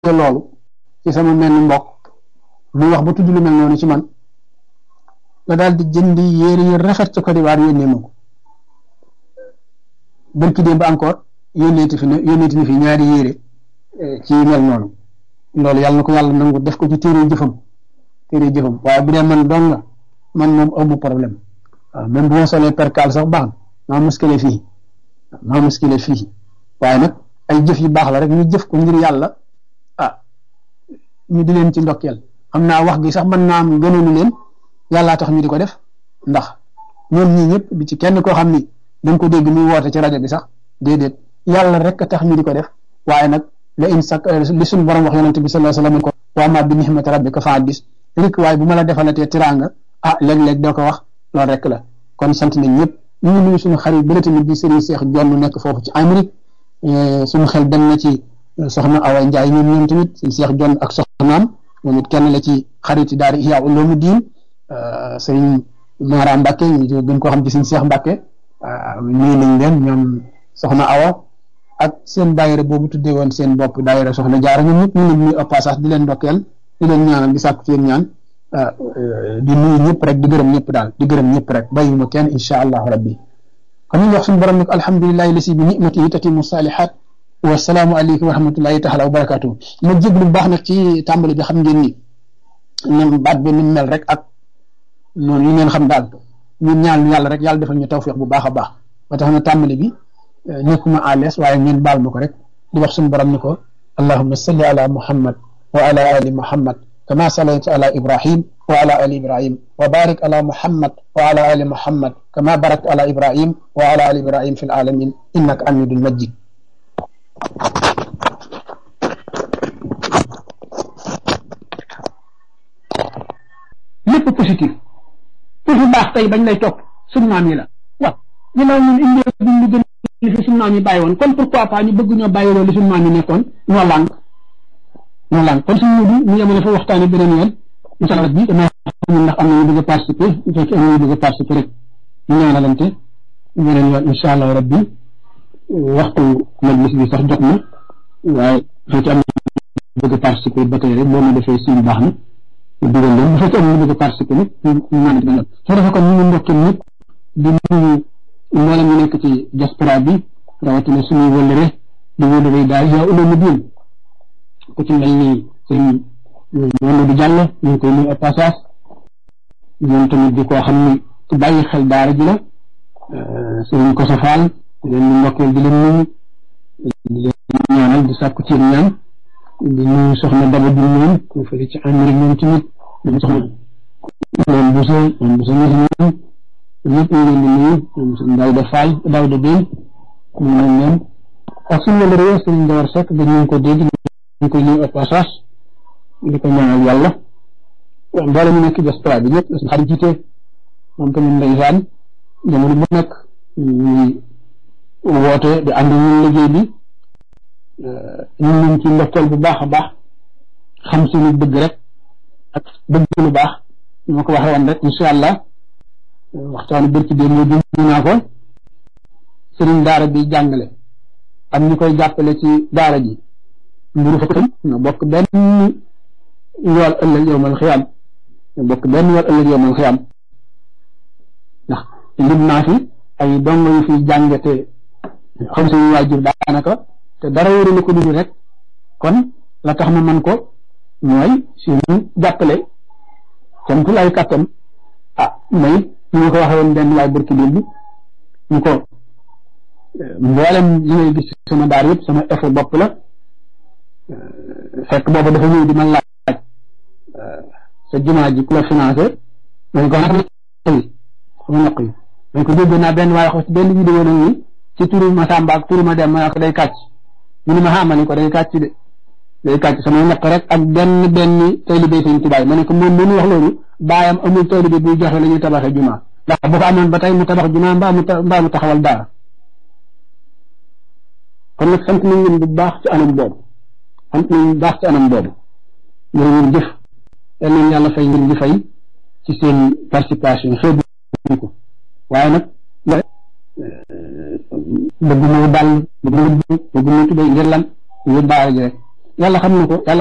loolu ci sama mel ni mbokk muy wax ba tudd lu mel noonu ci man la daal di jëndi yére yu rafet ca Côte d'Ivoire yónnee ma ko bërki démb encore yónneeti fi ne yónneeti ni fi ñaari yére ci mel noonu loolu yàlla na ko yàlla nangu def ko ci téere jëfam téere jëfam waaye bu dee man doon nga man moom amu problème waaw même bu ma solee percal sax baax na maa muskile fii maa muskile fii waaye nag ay jëf yu baax la rek ñu jëf ko ngir yàlla ah ñu di leen ci ndokkeel xam naa wax gi sax mën naa am gënoonu leen yàllaa tax ñu di ko def ndax ñoom ñii ñëpp bi ci kenn koo xam ni da nga ko dégg muy woote ci rajo bi sax déedéet yàlla rek a tax ñu di ko def waaye nag la in sak li suñ borom wax yonente bi sallallahu alayhi wasallam ko wa ma bi nihmati rabbika fa haddis rek waaye bu ma la defalatee tiraanga ah léeg-léeg doo ko wax loolu rek la kon sant nañ ñëpp ñu ngi nuyu suñu xarit bële tamit di Serigne Cheikh Jonn nekk foofu ci Amérique suñu xel dem na ci soxna Awa Ndiaye ñoom ñoom tamit Serigne Cheikh Jonn ak soxnaam moom it kenn la ci xarit daara Ihya Ulumuddin Serigne Mara Mbacke ñu gën koo xam ci Serigne Cheikh Mbacke nuyu nañ leen ñoom soxna Awa ak seen daayira boobu tuddee woon seen bopp daayira soxna jaara ñoom ñëpp ñu leen nuyu au passage di leen ndokkeel di leen ñaanal di sàkku ci yéen ñaan di nuyu ñëpp rek di gërëm ñëpp daal di gërëm ñëpp rek bàyyiwuma kenn insha allahu rabbi kon ñu wax suñu borom nag alhamdulilahi lasi bi nimatihi tatimu salihat wasalaamu aleykum wa rahmatullahi taala wa barakatuhu ma jéglu bu baax nag ci tàmbali bi xam ngeen ni nam baat bi ni mel rek ak noonu yi ngeen xam daal ñun ñaan yàlla rek yàlla defal ñu tawfiq bu baax a baax ba tax na tàmbali bi nekkuma à l'aise waaye ngeen baal ma ko rek di wax suñu borom ni ko allahumma salli ala muhammad wa ala ali muhammad كما صليت على إبراهيم وعلى آل إبراهيم وبارك على محمد وعلى آل محمد كما باركت على إبراهيم وعلى آل إبراهيم في العالمين إنك حميد مجيد lépp positif pour fu baax tey bañ lay topp suñu maam yi la waaw ñu naan ñun indi duñ lu gën li fi suñu maam yi bàyyi woon kon pourquoi pas ñu bëgg ñoo bàyyi loolu li suñu maam yi nekkoon ñoo lànk ñoo laan kon suñu mudu ñu yemale fa waxtaane beneen yoon incha allah bi dama xam ndax am na ñu bëgg a participer bu fekkee am na ñu bëgg a participer rek ñu ñaanalante beneen yoon incha allah rabbi waxtu majlis bi sax jot na waaye bu fekkee am na bëgg a participer ba tey rek boo ma defee suñu baax na ñu dugal leen bu fekkee am na ñu bëgg a participer nag ñu ñaanal beneen soo defee kon ñu ngi ndokkee ñëpp di nuyu mboolem ñu nekk ci diaspora bi rawatina suñuy wëllëre di wëllëre daal yaa ulama diin ku ci mel ni sëñ Mamadou Diallo ñu ngi koy nuyu au passage ñoom tamit di koo xam ni ku bàyyi xel daara ji la sëñ Koso Fall di leen di ndokkeel di leen nuyu di leen ñaanal di sàkku ci ñaan di nuyu soxna Daba di ñoom ku fële ci Amérique ñoom tamit ñoom soxna moom Bousso moom Bousso ñi ñoom ñëpp ñu leen di nuyu ñoom sëñ Daouda Fall Daouda Bène ñu nañ leen ak suñu la réew sëñ Ndawar Seck dañu ko dégg ñu koy nuyu au passage di ko ñaanal yàlla mboolem ñu nekk diaspora bi ñëpp suñu xarit jiite moom tamit ndeysaan jamono bu nekk ñuy woote di ànd ñun liggéey bi ñun ñu ci ndokkeel bu baax a baax xam suñu bëgg rek ak bëgg lu baax ñu ma ko waxee woon rek incha allah waxtaanu bërki dee moo dund naa ko sëriñ daara bi jàngale am ñu koy jàppale ci daara ji mburu fa tam ñoo bokk benn yool ëllëg yowmal xiyaam ñoo bokk benn yool ëllëg yowmal xiyaam ndax lim naa fi ay dongo yu fi jànge te xam suñu waajur daanaka te dara wóorulu ko dul rek kon la tax ma man ko mooy suñu jàppale camtu lay kàttan ah may ñu nga ko waxe woon benn waay barki démb bi ñu ko mboolem li ngay gis sama daar yëpp sama effort bopp la fekk boobu dafa ñëw di ma laaj sa jumaa ji ku la financé dañ ko naq yi sama naq yi dañ ko dégg naa benn waaye wax ci benn vidéo nag ni ci turu ma Samba ak turu ma dem ma ko day kàcc mu ni ma xaama ni ko day kàcc de day kàcc samay naq rek ak benn benn taalibe sëñ Tuubaa ma ne ko moom mënu wax loolu baayam amul taalibe buy joxe la ñuy tabaxee jumaa ndax bu ko amoon ba tey mu tabax jumaa mbaa mu mbaa mu taxawal daara kon nag sant nañ leen bu baax ci anam boobu sant nañ baax ci anam boobu jërë ngeen jëf yal nañ yàlla fay ngeen di fay ci seen participation xeebu ko waaye nag bëgg moo dal bëgg moo bëgg moo tubay ngir lan ngir daara ji rek yàlla xam na ko yàlla